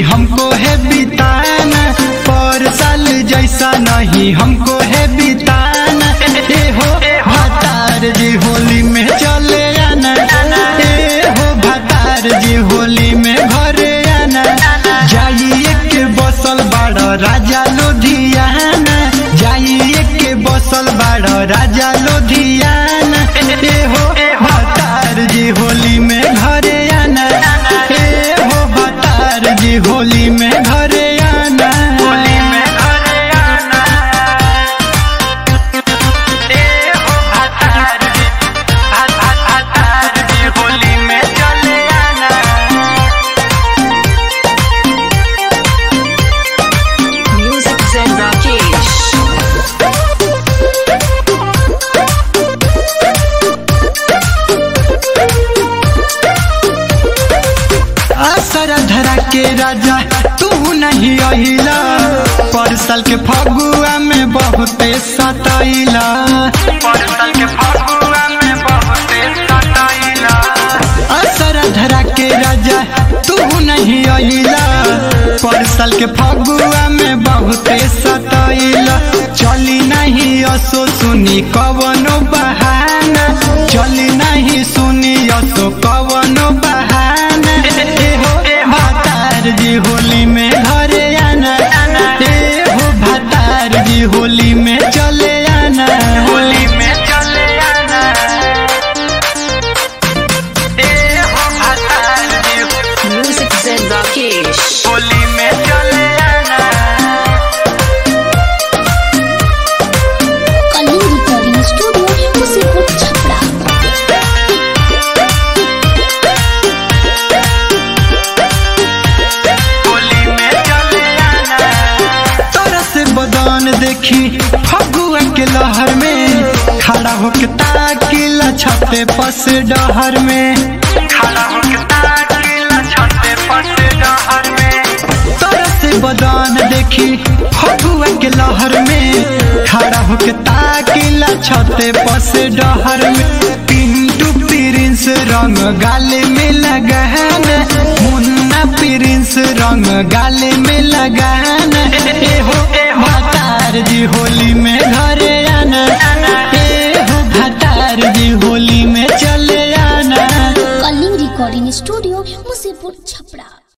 नहीं हमको है बिताना पर साल जैसा नहीं हमको है बिताना ए हो भतार जी होली में चले आना ए हो भतार जी होली में घरे आना जाइए के बसल बाड़ राजा लोधियाना जाइए के बसल बाड़ राजा लोधियाना ए हो भतार जी होली में घरे आना ए हो भतार जी होली में घरे आना होली में घरे आना ए हो भतार जी भतार जी होली में चले आना Music Zen Rakesh. आसरा धरा के राजा तू नहीं अहिला पर साल के फगुआ में बहुते सताइला पर साल के फगुआ में बहुते सताइला आसरा धरा के राजा तू नहीं अहिला पर साल के फगुआ में बहुते सताइला चली नहीं असो सुनी कवनो बहाना चली नहीं सुनी असो कवनो बहाना ए हो भतार जी होली में घरे आना ए हो भतार जी होली में चले आना होली में चले आना ए हो भतार जी Music Zen Rakesh. होली में चले आना कलिंग रिकॉर्डिंग स्टूडियो मुसीबत छपरा होली में चले आना तोरा से बदन देखी फगुआ के लहर में खड़ा होके ताकिला छते पस डहर में खड़ा होके ताकिला छते पस डहर में तोरा से बदन देखी फगुआ के लहर में खड़ा होके ताकिला छते पस डहर में पिंटू प्रिंस रंग गाले में लगाना मुन्ना प्रिंस रंग गाले में लगाना ए हो भतार जी होली में घरे आना ए हो भतार जी होली में चले आना कलिंग रिकॉर्डिंग स्टूडियो मुसीबत छपरा